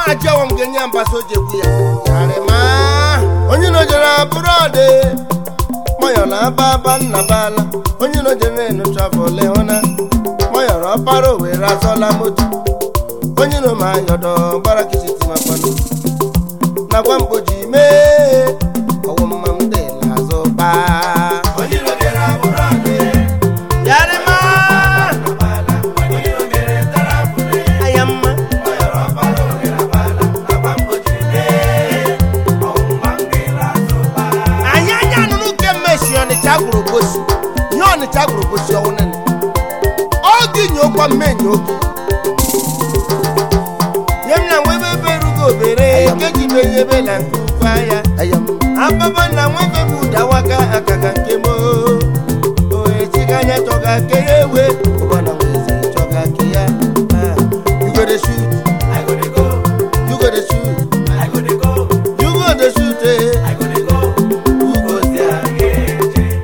ajọwọ m ga-enye ya mbasa oji egwu ya yarịma onye nojere abụrọdị mọyọrọ ababa nna bala onye nojere enu travel hụna mọyọrọ ọpara owere azọla moto onye nọ ma yọdọ gbara kịsịtị makwanụ nakwa mgboji mee ọwụ mma m dị n'azụ baa yarịma ayamma anyị anya nụrụ nke mmesi ọnịcha gwụrụ gosi ihe ọnịcha gwụrụ gosi ọnwụ nene oge nyokwa mmenya oge nye m na nwebe ebe erugo obere nkeji be ihe ebe na nke ukwu ahịa ababa na nwebe bụ dawaka akaga nke m oechiga anya chọga ke ya ewe ụbana nwezi chọga ke ya Ah, you go dey shoot you go dey shoot you go dey shoot eh. Who goes there?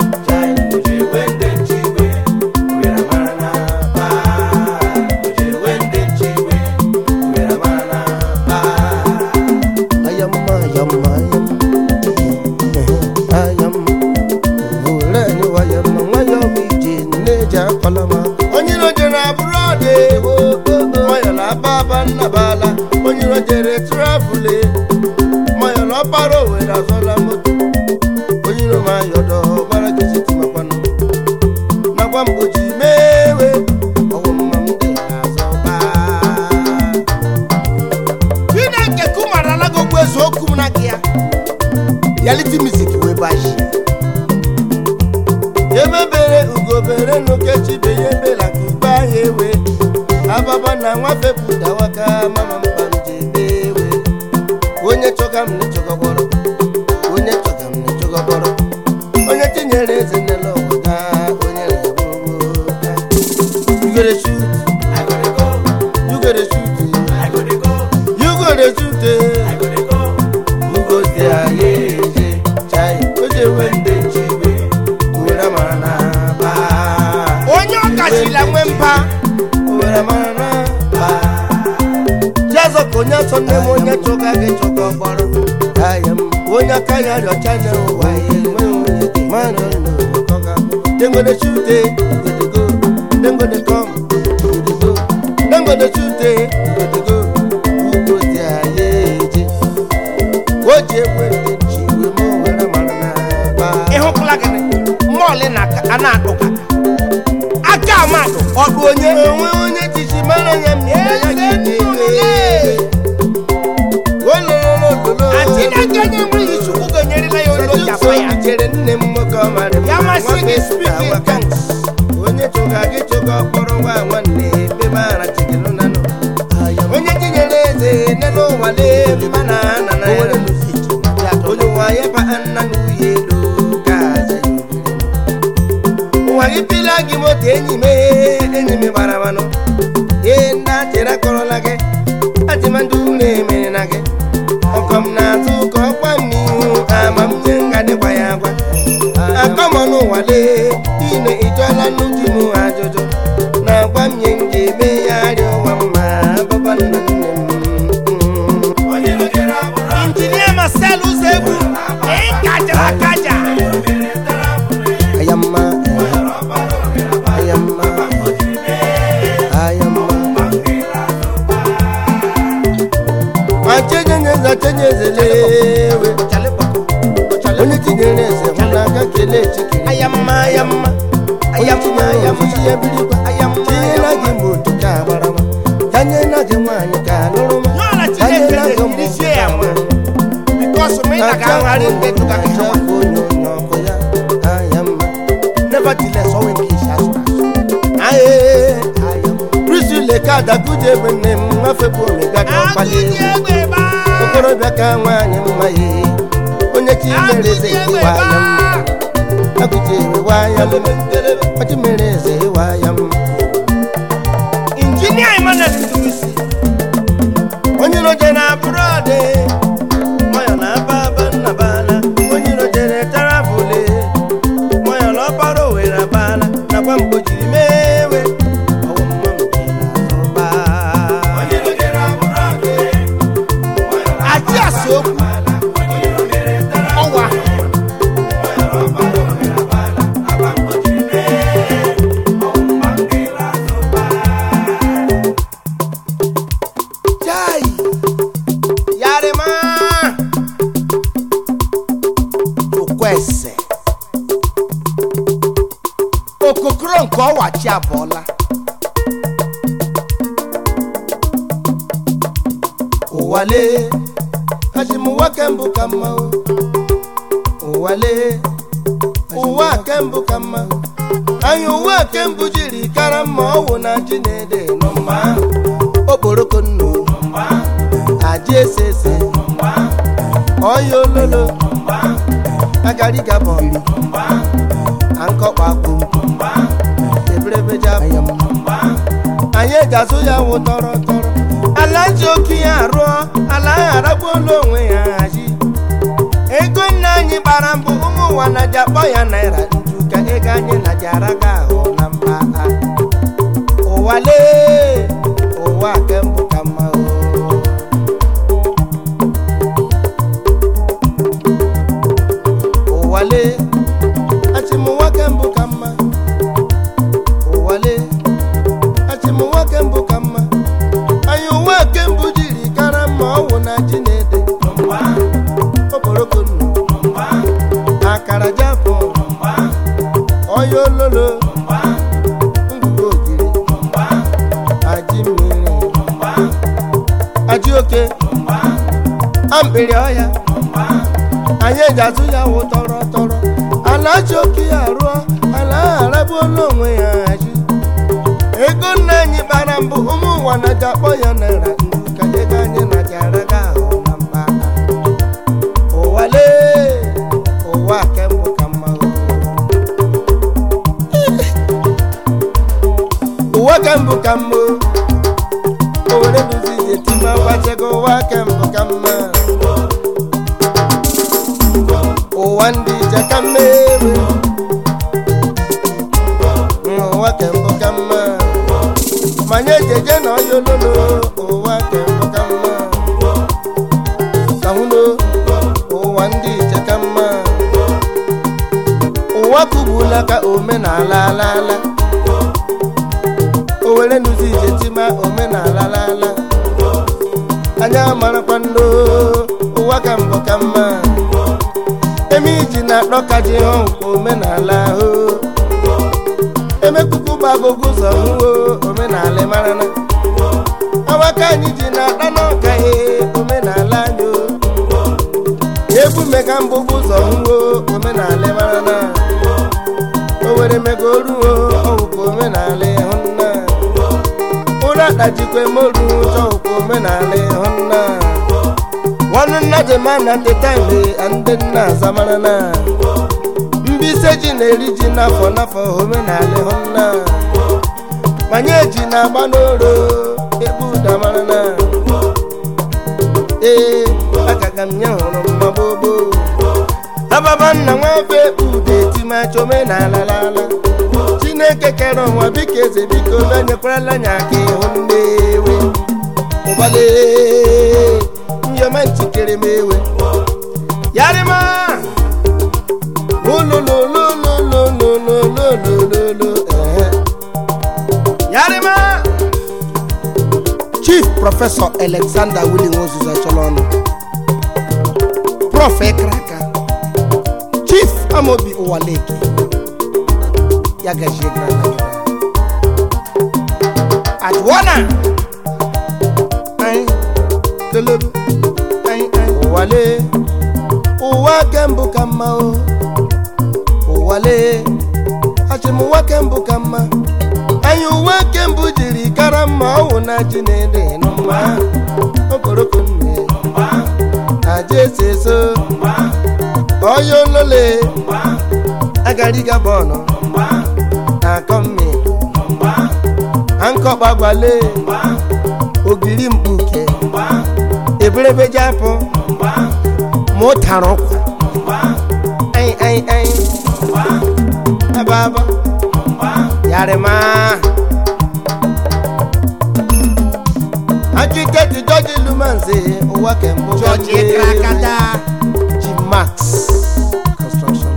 Ayamma, ayamma, ayamma. Ayamma. Oleni wayamma, wayọmụ ije nneji akọlọma. onye iro jere abụrọdị mayọla ababa nnabala onye iro jere trafule mayọla ọkpara owere azọla moto onye iro ma yọdọ gbara gịsiti makwanụ nakwa mgbochi mewe ọwụ mma m dị n'azọ baa chineke kụmarala gị okwu eze okwu m na gị ya reality music wee baji emebere ugobere nukechibe ya ebela ka ikpe ahịa ewe ababa na nwafe pụtawaka mama mba njebe ewe onye chọga m nechọgọbọrọ onye chọga m nechọgọbọrọ onye tinyere eze nele ọwụda onye na-egbogboo You gotta shoot, you gotta shoot, you gotta shoot, you go there, yeah, yeah, chai, oje wende chiwe, uwera mara na ba. Onye ọkachila nwe mba, uwera mara na ba. Jazọ ka onye sọ nne m onye chọga gị chọga ọgbọrọ. Onye aka ya rịọcha na ụwa ya enwe onye dị mmadụ n'ụkọga. Dem go dey shoot, eh, you go dey go. Dem go dey come, you go dey go. Dem go dey shoot, eh, you go dey go. Who goes there, yeah, yeah. o ji egwe ndị ji wee ma were mara na ba ịhụkwala gịnị mọọlị na a na-akpụka aka amadụ ọdụ onye onwe onye jichi mara ya mmiri ya gị na-ele ololololo chineke nye nwunye chukwu gonyerela ya olu ji afọ ya chere nne m nwoke ọ mara m Ya masị nwoke gị sụta speak in waka. tongues. onye chụga gị chụga ọkpọrọ nwa nwanne ebe mara chigelu nanụ onye tinyere eze n'elu ụwa n'elu mana ana na ya onye ụwa ya ba nna n'uye elu ka aja ya obere ụwa gị pila gị moto enyi m ee, enyi m gbara manụ ee ndị achịrị akọrọla gị achịma ndị ụlọ emere na gị ọkọ m na-azụ ka ọkwa m n'ihu ama m nye nga dịkwa ya agwa akọmọ n'ụwa lee ine ịjọla nnukwu m ajụjụ na-agwa m nye m ga-eme ya arịa ụwa mma baba nna nne m injinia masel ụzọ egwu ịkajara akaja ayamma ayamma ayamma ma chenyenyeza chenyezelewe onye tinyere eze hụ n'aka kelee chikere ayamma ayamma ayamma ayamma ya birikwa tinyela gị mgbe otu ka agbarama janyela gị nwaanyị ka alụrụ ma N'ọla Chineke na-ejirisie ya nwa. bikos ma ị na ga-agharị ndị tụga gị hawa onye onye ọkụ ya ayamma nevertheless ọnwe nke isi asụrụ asụ aye prisile ka adakuje ebe nne m mafepụ omega ka ọkpali agụji egbe ebe a okorobịa ka nwaanyị mma ye onye chi mere eze agụji egbe iwa ebe ya mma a agụji ewewa ya mma ọchị mere eze ịwa ya mma injinia emmanuel ndurusi onye roje na brọde moyo na ababa nnabala onye rojere tarafule moyo na ọkpara owere abala nakwa mgbojiri mewe ọwụ mma m ji n'azụ baa. nke ọwachi abụọla ụwale achịmụwa kembụ ka mma o. ụwale ụwa kembụ ka mma anyị ụwa kembụ jiri kara mma ọwụ na ji na-ede nọ mma okporoko nnu aji ese ese ọya ololo agari gabọri ankọkpa akpụ eberebeja ayam anyị ga-azụ ya wụ tọrọ tọrọ ala ji oke ya arụọ ala ahụ aragbuola onwe ya hazi ego nna anyị gbara mbụ ụmụ ụwa na ji akpọ ya naira nju ka ego anyị na ji araga ahụ na mba ha ụwa lee ụwa kembụ ka mma o ụwa lee achịmụwa kembụ ka mma ụwa lee achịmụwa kembụ ka mma anyị ụwa kembụ jiri kara mma ọwụ na ji na-ede okporoko nnu akara japọn ọya ololo ngwugwu ogiri aji mmiri aji oke ambịrị ọya anyị eji azụ ya wụ tọrọ tọrọ ala ji oke ya rụọ ala ahụ aragbuola onwe ya hazi ego nna anyị kpara mbụ ụmụ ụwa na ji akpọ ya naira ndu ka ego anyị na ji araga ahụ na mba ụwa lee ụwa kembụ ka mma o. ụwa kembụ ka mma o. o were duzi ije tima gbachego ụwa kembụ ka mma ụwa ndị ije ka mma ewe ụwa kembụ ka mma manye jeje na ọya ololo ụwa kembụ ka mma kahụno ụwa ndị ije ka mma ụwa kubula ka omenala alala o were nuzi ije tima omenala alala anya marakwa ndo ụwa ka mbụ ka mma eme iji na-akpọ ka ji hụ omenala ahụ emekuku gbagogo ụzọ hụwo omenala marana awaka anyị ji na-akpa n'ọka he omenala anyị o. egwu mega mbụbụ ụzọ hụwo omenala marana o were mega oruo ọwụkwa omenala ịhụnna ụra dajikwa moru chọwụkwa omenala ịhụnna nwanne nna jema na teta mgbe ndị nna azamarana mbise ji na-eri ji n'afọ n'afọ omenala ịhụnna manye ji na-agba n'oro ebe ụda marana ee agaga m nye hụrụ mma gbogbo ababa nna nwafe ude etimacha omenala lala chineke kere ụwa biko eze biko benyekwala anya aka ịhụ nnewe ụgbale nyoma nchikere m ewe yarịma ololololololololololo ehe yarịma chief prọfesọ alexander willing ozuzo chọrọ ọnụ prof ekraka chief amobi ụwaleki ya gajie grana atụọna anyị tololo anyị anyị ụwale ụwa kembụ ka mma o ụwale achịmụwa kembụ ka mma anyị uwe kembụ jiri kara mma ọwụ na ji na-ede nụ mma okoroko nne aja ese eso ọya olole agariga bọọlụ na-akọ mme ankọkpagbale ogiri mkpuke eberebe japụ ma ụtara ụkwa anyị anyị anyị ebe aba yarima akiketi jọji lumanze ụwa kembụ George Ekrakada. ji max construction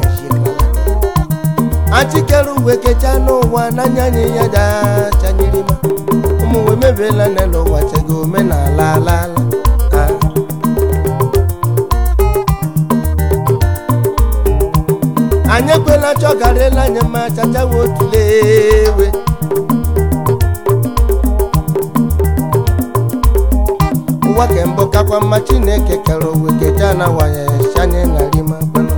achikere uwe kecha n'ụwa n'anya anyị ya ja chanyerima ụmụnwe mebiela n'elu ụwa chego omenala alala Ah. anyị ekwela chọgarịla anya ma chachawa otule ewe ụwa kembụ kakwa mma chineke kere owe keja na wanye shanye na rima kwanụ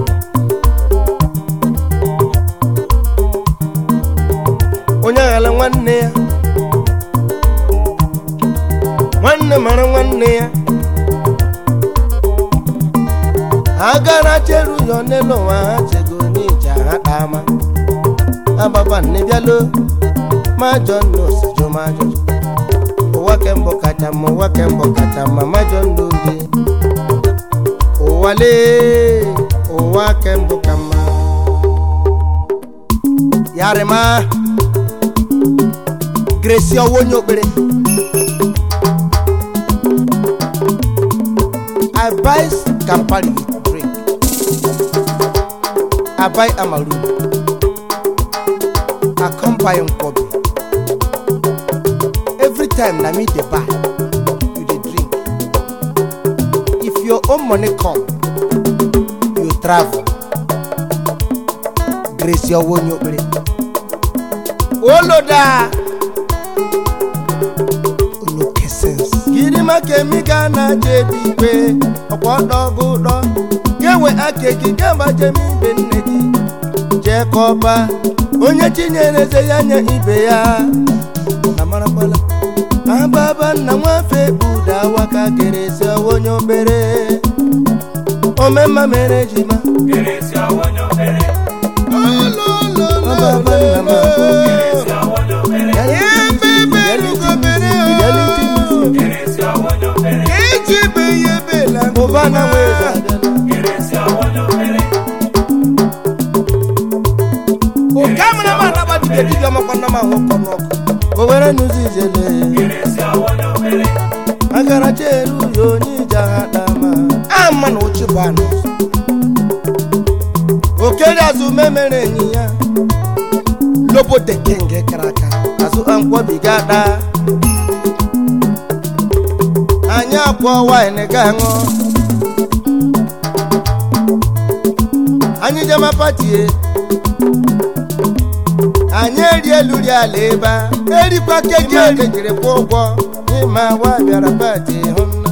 onye aghala nwanne ya nwanne mara nwanne ya agara cheru ya n'elu ụwa ha chego n'ije ha kpama ababa nne bịalo majọ nna osijụ majọ ụwa kembụ kacha mma ụwa kembụ kacha mma majọ ndụ gị ụwa lee ụwa kembụ ka mma yarịma gresi ọwa onye okpere I buy Campari drink. I buy Amaru. I come buy Nkwobi. Every time na me dey buy, you dey drink. If your own money come, you travel. Grace your own your Oloda. Oloke sense. Gịnị maka emiga na jebi igwe ọkwa ọdọgụ ụdọ ga-ewe aka gị ga-agbaje m ibe nne gị jee kọba onye chinyere eze ya nye ibe ya na marakwala ababa nna nwafe buda waka geresi onye obere omemma mere jima Ababa nna m ahụ. Ebe elugo mere o. Ejebe ya ebela ụba na nweze abịala. Oke amara m anaba dibịa dibịa makwa nna m ahụ ọkọ n'ọkụ. O were n'ụzọ ijele. Agara cheru ya onye ije agha dama. Ama na ochi bụ anụ. Okere azụ memere enyi ya. Lobo de kenge kara aka. Azụ ankwobiga daa. anyị akwọ wine ga ṅụ anyị jema patie anyị eri elu ri ala ebe a erikwa keji ekejiri kwụ ụgwọ n'ime awa bịara pati hụ nna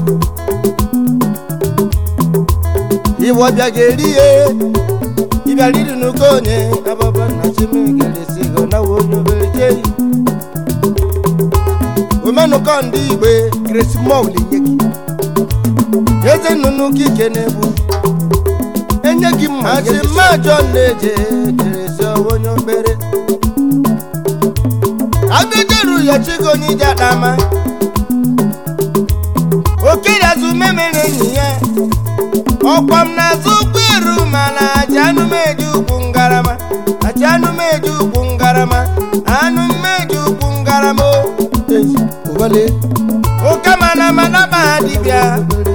iwọ bịa ga-eri ya ịbịara iri n'uko onye ababa nna chimigeresigo na onye obere jeyi omenụkọ ndị igbe gresi mọl nye gị eze nnụnụ gị ike na-egbu enye gị mma asị mmajọ na-eje gresi onye obere agajeru ya chigo onye ije akpama okiri azụ memere enyi ya ọkwa m na-azụ ụgbọelu mana aja anụmeji ugwu ngarama aja anụmeji ugwu ngarama anụmeji ugwu ngarama o ụbale ụka mana mana ma ha dibịa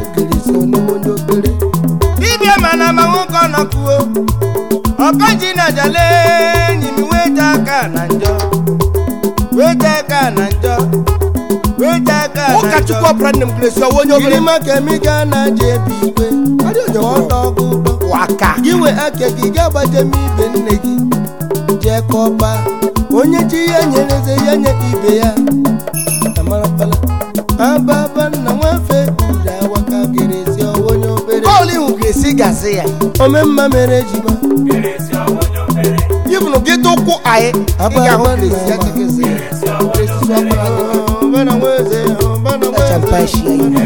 dibịa mana ma nwoke ọnọkwuo ọkọji na jale enyi m wete aka na njọ wete aka na njọ wete aka na njọ ụkọchukwu ọbụla nne m gresi ọwa onye gịnị obere maka emiga na je ebi igwe ọdọgụ ụdọ waka gị wee aka gị ga-agbaje m ibe nne gị jee kọba onye chi ya nyere eze ya nye ibe ya amarakpala ababa nna nwafe uri awaka gerezi ọwa onye obere bọọlụ ihu gresi gasị ya omemma mere ejima ibunu gị tụ ụkwụ anyị ị ga-ahụ gresi ya kekezi gresi sụ akwara gị ọbana nweze ọbana Acha mpashi ya ime.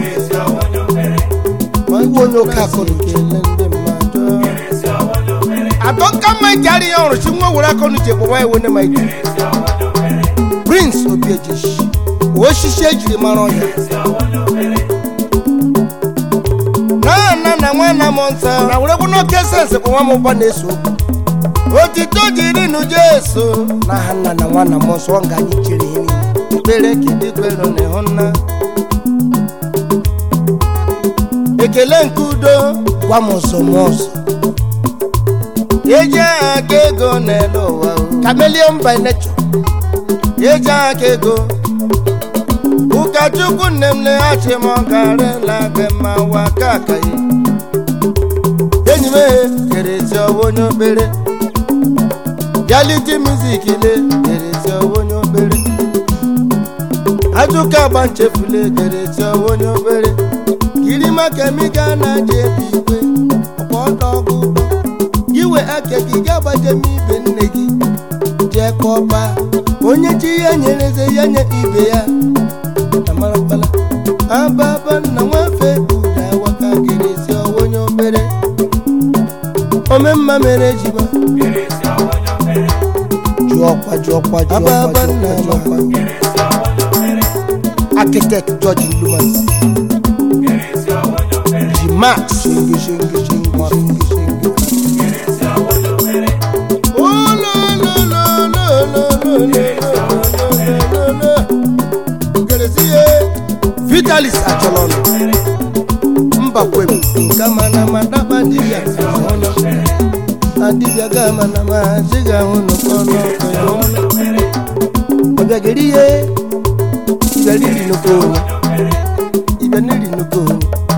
Iwe onye oke akọrọ uche. kele ndị mmadụ atọ nka mma ike adịghị ọrụ chi nwa were aka ọnụ ji ekpọwa iwe ne ma ike prince obiejishi osisi ejiri mara ọhịa na nna na nwanna m nsọ na were bụ n'oke sensị bụ nwa m ụba na-eso okwu otito jiri nu jesu na ha nna na nwa na m nsọ ọ nga anyị chere ihe niile ikpere kidikwelu na ịhụ nna ekele nke udo gwa m ọzọ m ọzọ eji aha ka ego n'elu ụwa o. chameleon by nature eji aha ka ego ụkọchukwu nne m leghachi m ọgarịla gị mma wa ka aka ya enyi m ehe kerezi ọwa onye obere reality music le gerezi onye obere ajụka agba nchefule gerezi onye obere kirima kemika na-aja ebi igwe ọkwa ọdọ ọgụ ụgbọ giwe ake gị ga-agbaje m ibe nne gị jee kọba onye chi ya nyereze ya nye ibe ya amarakpala ababa nna nwafe ụda waka gerezi onye obere omemma mere jiba jụọkwa jụọkwa ababa jụọkwa nna jụọkwa jọkwa architect george lumas ji max shingi shingi shingi shingi shingi vitalis achọrọ mbakwem nke mana ma daba dibịa ọnụ na dibịa ga mana ma ziga ahụ n'ụkọ n'ọkụ ya ọnụ ọbịageri ihe ịbịariri nnukwu onye ịbịaniri nnukwu onye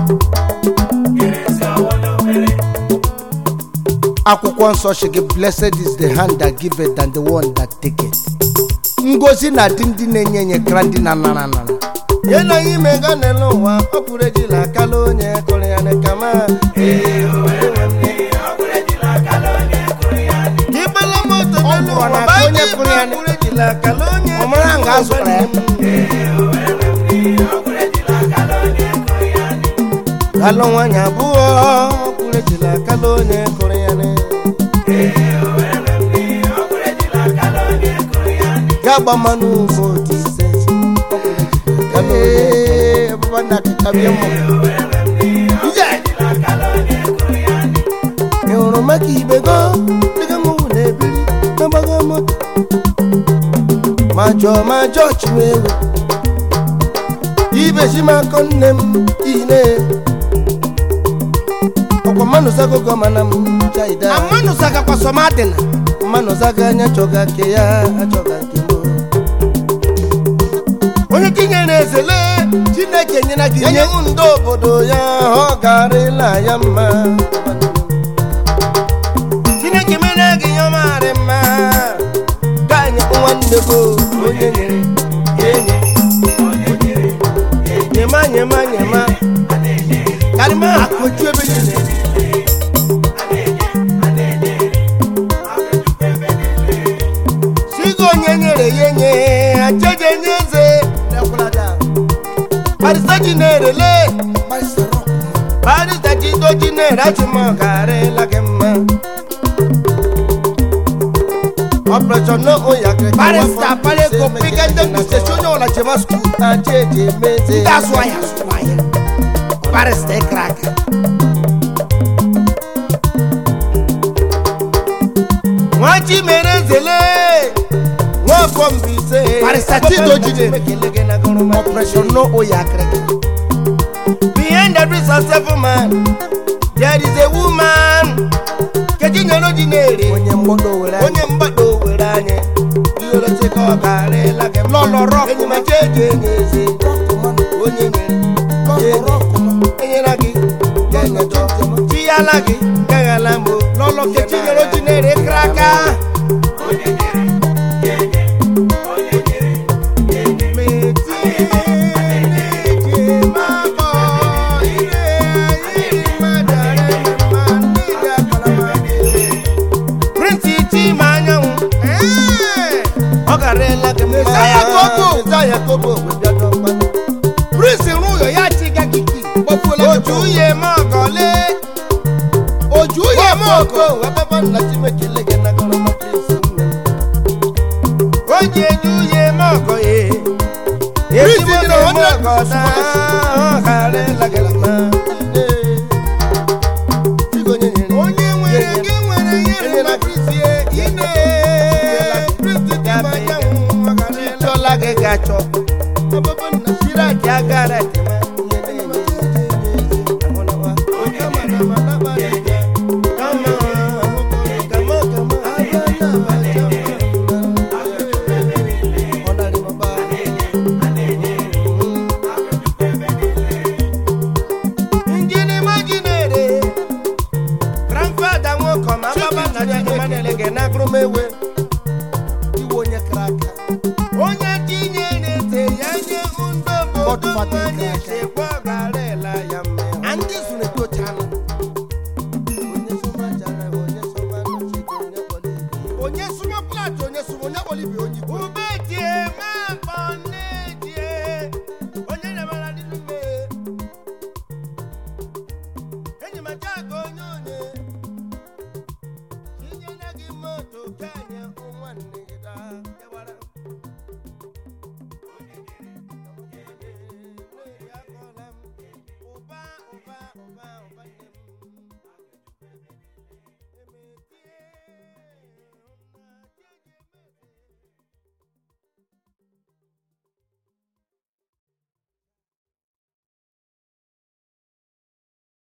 akwụkwọ nsọ si gị blessed is the hand that giveth than the one that taketh ngozi na-adị ndị na-enye enye kara ndị na-anara anara ye na anyị mega n'elu ụwa ọ pụrụ ejila akala onye kụrụ ya n'ekama ịgbala moto n'elu Ọ ụwa bụrụ na bụ onye anyị kụrụ ya pụrụ ejila akala onye Ọ mara nga a zụtara ya. kalụ nwanyị abụọ ọ pụrụ ejila akala onye kụrụ ya n'elu ga-agba mmanụ votu ise Ee, ọbụba nna kịtabịa mmụ. ije ị hụrụ maka ibe go dịga mụnwụ na-ebiri n'agbago moto ma jọọ ma jọọ chiwewe ibezi m akọ nne m ine ọkwa mmanụ zagogo mana m chaida amanụ sagakwa sọmadịna mmanụ zaga anya chọga nke ya achọga nke m onye tinyere ezele chineke nyere gị nye ndị obodo ya ọ garịla ya mma chineke mere gị ya marị mma ka anyị nwanne go onye nyere ya enye nyema nyema nyema karịma akụju ebe niile sigo onye nyere ya enye acheje nye eze barista ji na-erele barista ji doji na-ere achụmọgarịla gị mma ọpụreshọn n'oya barista palego piga ndị ndụsechi onye ọla jema skuul acheji emeze ndị azụ ahịa azụ ahịa barista ịkara aka nwachi mere ezele nwafọ mbise Barrister Chidoji na- operation no oya akịrịka behind every successful man there is a woman keji nyere oji na-ere onye mgbọdo were anya. onye mgbado were anyị iholecheka ọ garịla gị mma. Lọlọ rọkụ. enyi ma chi eji enye eze onye nyere ya enye. enyela gị ya enyejọ chiyala gị gaghala mbụ lọlọ kechi nyere oji na-ere ịkara aka Prince Chima anyanwụ ọ garịla gị mma Messiah Kobo. Messiah Kobo webịa n'ọkpa. prince rụ ụyọ ya chiga kiki gbafuola otu uye m ọgọle oju uye m ọkụ ọkụ webaba nna chimekele gị na gọrọma Prince nne m. o ji eji uye m ọgọ ye Prince ezigbo dị na na m hundred ọgọ na ọ garịla gị mma Chigonye nyere onye nwere nye gị nwere ihe Enyela rụma gị. prince ye ine prince dị ma anyanwụ ọ garịla chọla gị ga-achọ ọbụbụ nna shiraki agara tema ihe na-enye amụnawa onye mara mana gbara ya kama kama kama abana abacha ọnarịmọba njini majinere grandfada nwoke ma baba nna ya emanele gị na agụrụmewe bọtụ fata ike aka